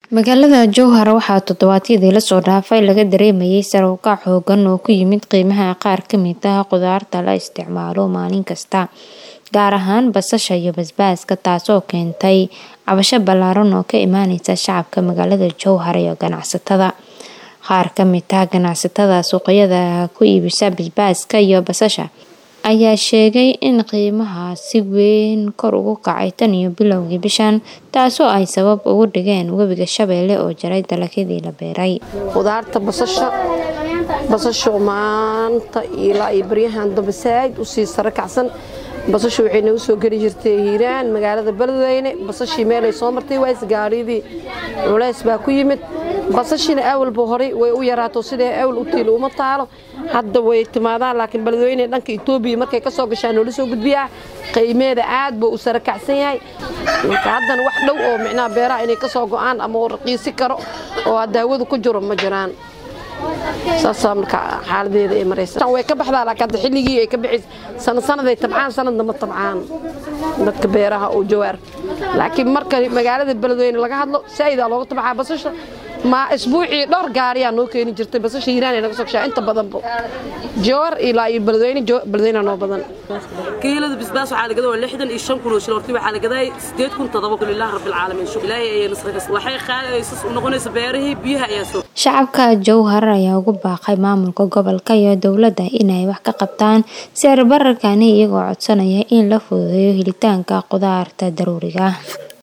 Magaalada Jowhar waxaa toddobaadyadii la soo dhaafay laga dareemayay sare u kac xooggan oo ku yimid qiimaha qaar ka mid ah khudaarta la isticmaalo maalin kasta, gaar ahaan basasha iyo basbaaska, taasoo keentay cabasho ballaaran oo ka imaanaysa shacabka magaalada Jowhar iyo ganacsatada. Qaar ka mid ah ganacsatada suuqyada ku iibisa basbaaska iyo basasha ayaa sheegay in qiimaha si weyn kor ugu kacay tan iyo bilowgii bishan, taasoo ay sabab uga dhigeen Webiga Shabeelle oo jaray dalagyadii la beeray. Khudaarta basasha basasha maanta ilaa iyo baryahan dambe saaid u sii sare kacsan basasha waxay nagu soo geli jirtay hiiraan magaalada beledweyne basashii meelay soo martay ways gaariyadii culays baa ku yimid basashina awalba horay way u yaraato sidee awal u tiil uma taalo hadda way timaadaan laakiin beledweyne dhanka Itoobiya markay ka soo gashaan oo la soo gudbiyaa qiimeeda aad buu u sare kacsan yahay marka haddana wax dhow oo micnaha beeraha inay ka soo go'aan ama uu raqiisi karo oo hadda hawadu ku jiro ma jiraan saasaa marka xaaladeeda ay maraysa way ka baxdaa laakiin hadda xilligii ay ka bixis sanad sanaday tabcaan sanadna ma tabcaan dadka beeraha oo jawaar laakiin marka magaalada beledweyne laga hadlo saa'idaa looga tabcaa basasha ma isbuucii dhowr gaariyaa noo keeni jirtay basasha hiiraan ay naga soo gashaa inta badanba jawar ilaa iyo beledweyne beledweyne noo badan kiilada basbaas waxaa la gadaa waa lixdan iyo shan kun oo shil hortii waxaa la gadaa sideed kun toddoba kun ilaahi rabbil caalamiin shukr ilaahay ayay nasra kas waxay qaadaysas u noqonaysa beerihii biyaha ayaa soo Shacabka Jowhar ayaa ugu baaqay maamulka gobolka iyo dowladda inay wax ka qabtaan sicir bararkani iyagoo codsanaya in la fududeeyo helitaanka khudaarta daruuriga ah.